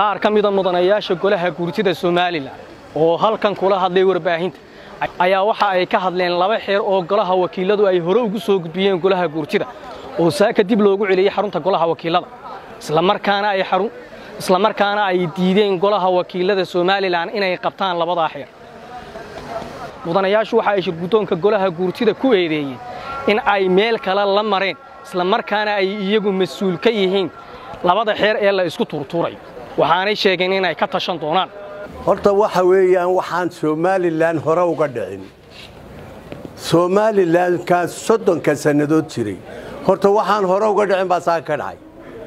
qaar ka mida mudanayaasha golaha guurtida somalilan oo halkan kula hadlay warbaahinta ayaa waxa ay ka hadleen laba xeer oo golaha wakiiladu ay hore ugu soo gudbiyeen golaha guurtida oo saaka dib loogu celiyey xarunta golaha wakiilada islamarkaana ay xarun islamarkaana ay diideen golaha wakiilada somalilan inay qabtaan labadaa xeer mudanayaashu waxa ay shirguddoonka golaha guurtida ku eedeeyeen in ay meel kale la mareen islamarkaana ay iyagu mas-uul ka yihiin labada xeer ee la isku tuurtuurayo waxaanay sheegeen inay ka tashan doonaan horta waxa weeyaan waxaan somalilan hore uga dhicin somalilankaa soddonka sannadood jiray horta waxaan hore uga dhicin baa saa ka dhacay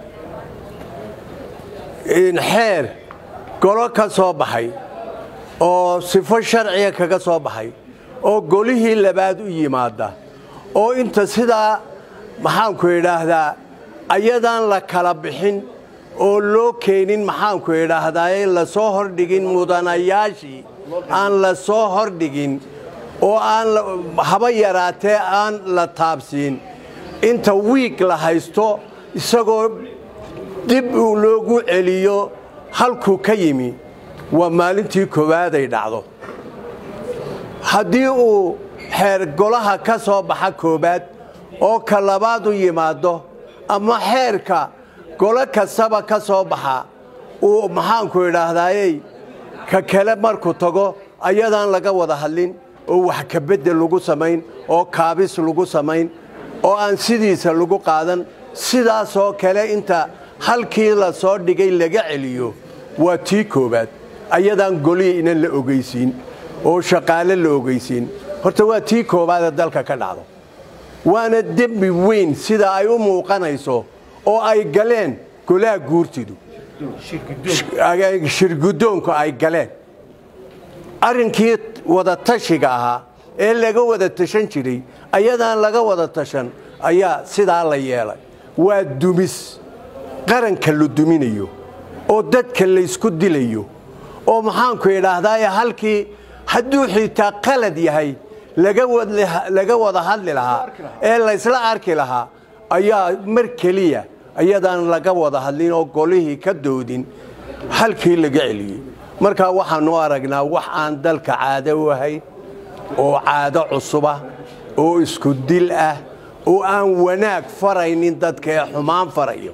xeer golo ka soo baxay oo sifo sharciga kaga soo baxay oo golihii labaad u yimaada oo inta sidaa maxaanku idhaahdaa ayadaan la kala bixin oo loo keenin maxaanku idhaahdaaye la soo hordhigin mudanayaashii aan la soo hordhigin oo aan haba yaraatee aan la taabsiin inta wiig la haysto isagoo dib uu loogu celiyo halkuu ka yimi waa maalintii koowaaday dhacdo haddii uu xeer golaha ka soo baxa koowaad oo ka labaad u yimaaddo ama xeerka golo kastaba ka soo baxa uu maxaanku idhaahdaayey ka kale markuu tago ayadaan laga wada hadlin oo wax kabeddel lagu samayn oo kaabis lagu samayn oo aan sidiisa lagu qaadan sidaasoo kale inta halkii la soo dhigay laga celiyo waa tii koowaad ayadaan golihii inan la ogeysiin oo shaqaale la ogeysiin horta waa tii koowaadee dalka ka dhacdo waana dembi weyn sida ay u muuqanayso oo ay galeen golaha guurtidu shirguddoonku ay galeen arrinkii wada tashiga ahaa ee laga wada tashan jiray ayadaan laga wada tashan ayaa sidaa la yeelay waa dumis qaranka la duminayo oo dadka laysku dilayo oo maxaanku idhaahdaaye halkii hadduu xitaa qalad yahay laga wada hadli lahaa ee laysla arki lahaa ayaa mar keliya ayadaan laga wada hadlin oo golihii ka doodin halkii laga celiyey markaa waxaanu aragnaa wax aan dalka caado u ahayn oo caado cusubah oo isku dil ah oo aan wanaag faraynin dadka ee xumaan farayo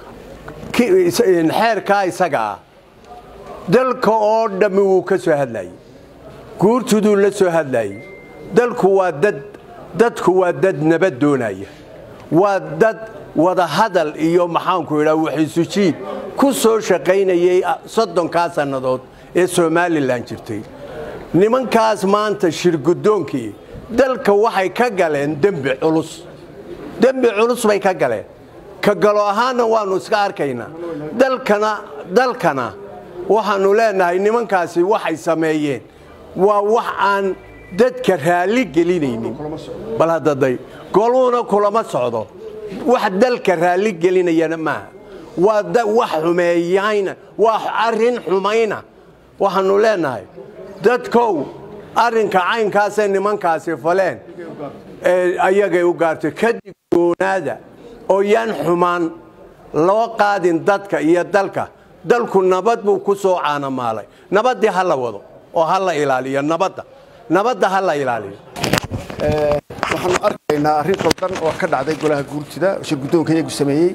xeerkaa isaga ah dalka oo dhammi wuu ka soo hadlayey guurtuduu la soo hadlayey dalku waa dad dadku waa dad nabad doonaya waa dad wada hadal iyo maxaanku idhaa waxisujiid ku soo shaqaynayay soddonkaa sannadood ee somalilan jirtay nimankaas maanta shirguddoonkii dalka waxay ka galeen dembi culus dembi culus bay ka galeen ka galo ahaanna waannu iska arkaynaa dalkana dalkana waxaannu leenahay nimankaasi waxay sameeyeen waa wax aan dadka raalli gelinaynin bal haddaday goluhuna kulama socdo wax dalka raalli gelinayana maaha waa wax xumeeyayna waa arrin xumayna waxaannu leenahay dadkow arrinka caynkaasee nimankaasi faleen ayagay u gaartay kadib goonaada oo yaan xumaan loo qaadin dadka iyo dalka dalku nabad buu ku soo caanamaalay nabaddii ha la wado oo ha la ilaaliyo nabadda nabadda ha la ilaaliyo waxaanu arkaynaa arrin qaldan oo ka dhacday golaha guurtida shirguddoonka iyagu sameeyey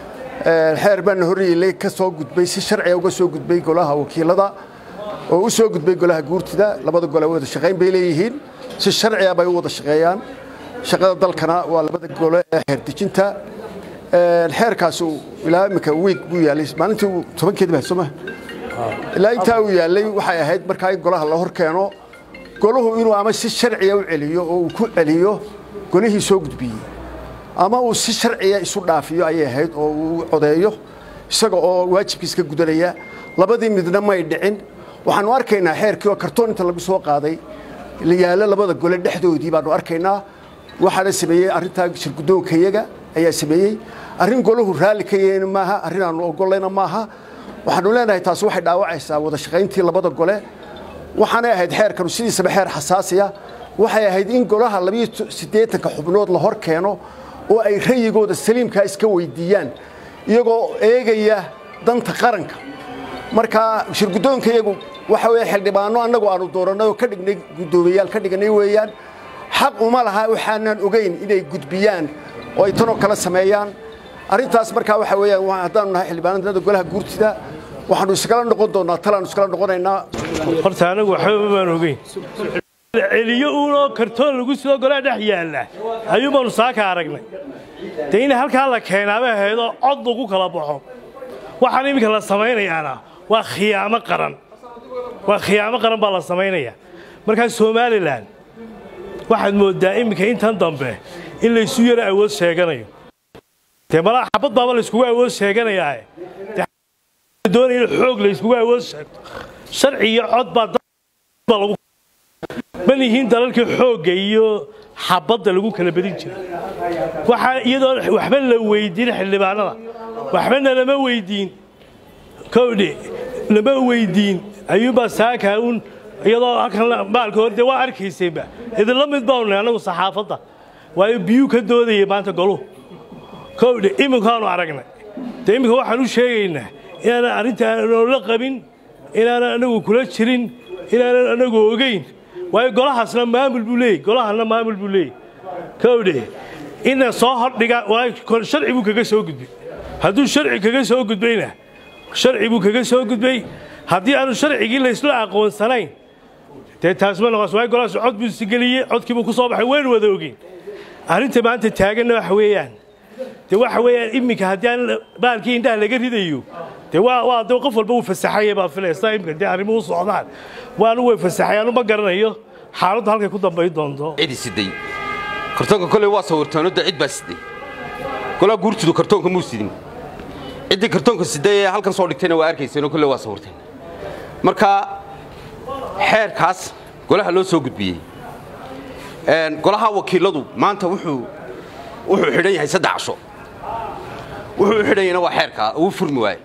xeer baana horreeyey ka soo gudbay si sharciga uga soo gudbay golaha wakiilada oo u soo gudbay golaha guurtida labada gole wada shaqayn bay leeyihiin si sharciga bay u wada shaqeeyaan shaqada dalkana waa labada gole ee xeerdejinta xeerkaas ilaa imika wiig buu yaallay maalintii tobankeedi baa soo maha ilaa intaa uu yaallay waxay ahayd markaa in golaha la hor keeno golahu inuu ama si sharciya u celiyo oo uu ku celiyo golihii soo gudbiyey ama uu si sharciya isu dhaafiyo ayay ahayd oo uu codeeyo isaga oo waajibkiis ka gudanaya labadii midna may dhicin waxaanu arkaynaa xeerkii oo kartoon inta lagu soo qaaday la yaallo labada gole dhexdoodii baanu arkaynaa waxaana sameeyey arrintaa shirguddoonkayaga ayaa sameeyey arrin golahu raalli ka yahayna maaha arrin aanu ogolayna maaha waxaanu leenahay taasi waxay dhaawacaysaa wada shaqayntii labada gole waxaanay ahayd xeerkanu sidiisaba xeer xasaasiya waxay ahayd in golaha labiyo siddeetanka xubnood la hor keeno oo ay rayigooda saliimkaa iska weydiiyaan iyagoo eegaya danta qaranka marka shirguddoonka iyagu waxa weeye xildhibaano annagu aanu doorannay oo ka dhignay guddoomiyayaal ka dhignay weeyaan xaq uma laha waxaanan ogeyn inay gudbiyaan oo ay tanoo kale sameeyaan arrintaas markaa waxa weeyaan haddaanu nahay xildhibaanada golaha guurtida waxaanu iskala noqon doonnaa talaanu iskala noqonaynaa horta anagu waxba baan ogeyn celiyo uunoo kartoon lagu sido golaha dhex yaalla ayuun baanu saaka aragnay dee in halkaa la keenaaba ahaydoo cod lagu kala baxo waxaan iminka la samaynayaana waa khiyaamo qaran waa khiyaamo qaran baa la samaynayaa markaa somalilan waxaad mooddaa iminka intan dambe in laysu yaro awood sheeganayo dee malaa xabad baaba layskugu awood sheeganayaa doonaya in xoog layskugu awood sheegto sharci iyo cod baa baa lagu man yihiin dalalkii xoogga iyo xabadda lagu kala badin jiray waxaa iyadoo waxba la weydiin xildhibaanada waxbana lama weydiin kowdhe lama weydiin ayuunbaa saakaa un iyadoo halkan maalka hor dee waa arkaysayba idinla mid baanu nahay annagu saxaafadda waayo biyuu ka doodayay maanta goluhu kowdhe iminkaanu aragnay dee iminka waxaan u sheegaynaa inaanan arrintaan noola qabin inaanan anagu kula jirin inaanan anagu ogeyn waayo golahaasna maamul buu leeyey golahana maamul buu leeyey kowdhe ina soo hordhiga waayo sharci buu kaga soo gudbay hadduu sharci kaga soo gudbayna sharci buu kaga soo gudbay haddii aanu sharcigii laysla aqoonsanayn dee taas ma noqos waayo golahaas cod buu isigeliyey codkii buu ku soo baxay waynu wada ogeyn arrinta maanta taaganna waxa weeyaan dee waxa weeyaan iminka haddii aan baalkii indhaha laga ridayo dee waa waa dee qof walba uu fasaxaya baa filaysa iminka dee arrimuhu socdaan waanu way fasaxayaan uma garanayo xaaladdu halkay ku dambayn doonto cidi siday kartoonka koley waa sawirtaanodda cid baa siday golaa guurtudu kartoonka muu sidin ciddii kartoonka siday ee halkan soo dhigtayna waa arkayseenoo kolley waa sawirteen marka xeerkaas golaha loo soo gudbiyey golaha wakiiladu maanta wuxuu wuxuu xidhan yahay saddex casho wuxuu u xidhan yahayna waa xeerkaa uu furmi waaye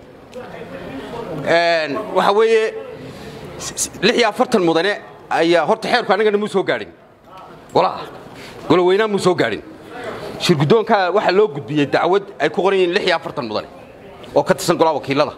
waxaa weeye lix iyo afartan mudane ayaa horta xeerku annagana muu soo gaadhin golaha goloweynaa muu soo gaadhin shirguddoonkaa waxaa loo gudbiyey dacwad ay ku qoran yihiin lix iyo afartan mudane oo ka tirsan golaha wakiilada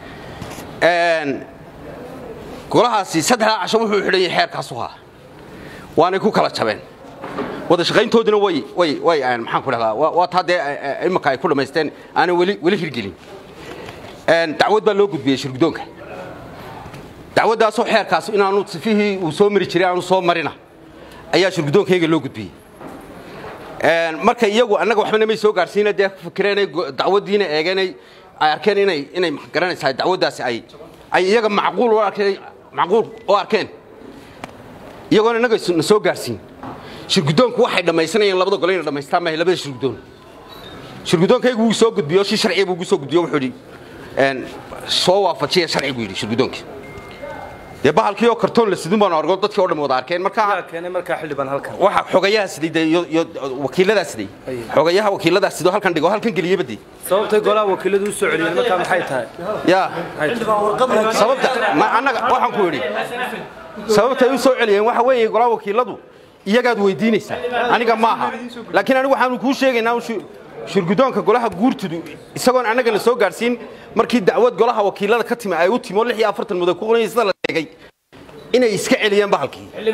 golahaasi saddexdaa casho wuxuu xidhan yahay xeerkaasu haa waanay ku kala jabeen wada shaqayntoodina way way way maxaan ku dhahdaa waa taa dee imika ay ku dhammaysteen aanay weli weli hirgelin dacwad baa loo gudbiyey shirguddoonka dacwaddaasoo xeerkaas inaanu sifihii uu soo mari jiray aanu soo marina ayaa shirguddoonkayaga loo gudbiyey marka iyagu annaga waxbana may soo gaarsiina dee fikireenay dacwaddiina eegeenay ay arkeen inay inay garanaysaa dacwaddaasi ay ay iyaga macquul u arkeen macquul u arkeen iyagoona innaga na soo gaarsiin shirguddoonku waxay dhammaysanayeen labada gole inay dhammaystaan maahay labada shirguddoon shirguddoonkaygu wuu soo gudbiyo si sharciya buu ugu soo gudbiyo wuxuu yidhi soo waafajiya sharci buu yidhi shirguddoonkii dee bahalkii oo kartoon la sidin baanu argo dadkii oo dhan wada arkeen marka keenay markaa xildhibaan halkan waxa xogayaha siday dee iyo iyo wakiiladaa siday xogayaha wakiiladaa sidoo halkan dhigo halkan geliyeba dee sababtay golaha wakiiladu u soo celiyeen markaa maxay tahay yaa sababta ma annaga waxaan ku yidhi sababtay u soo celiyeen waxa weeye golaha wakiiladu iyagaad weydiinaysaa aniga maaha laakiin anigu waxaanu kuu sheegaynaa shirguddoonka golaha guurtudu isagoon annagana soo gaadhsiin markii dacwad golaha wakiilada ka timi ay u timi oo lix iyo afartan mudan ku qoran sida la sheegay inay iska celiyeen bahalkii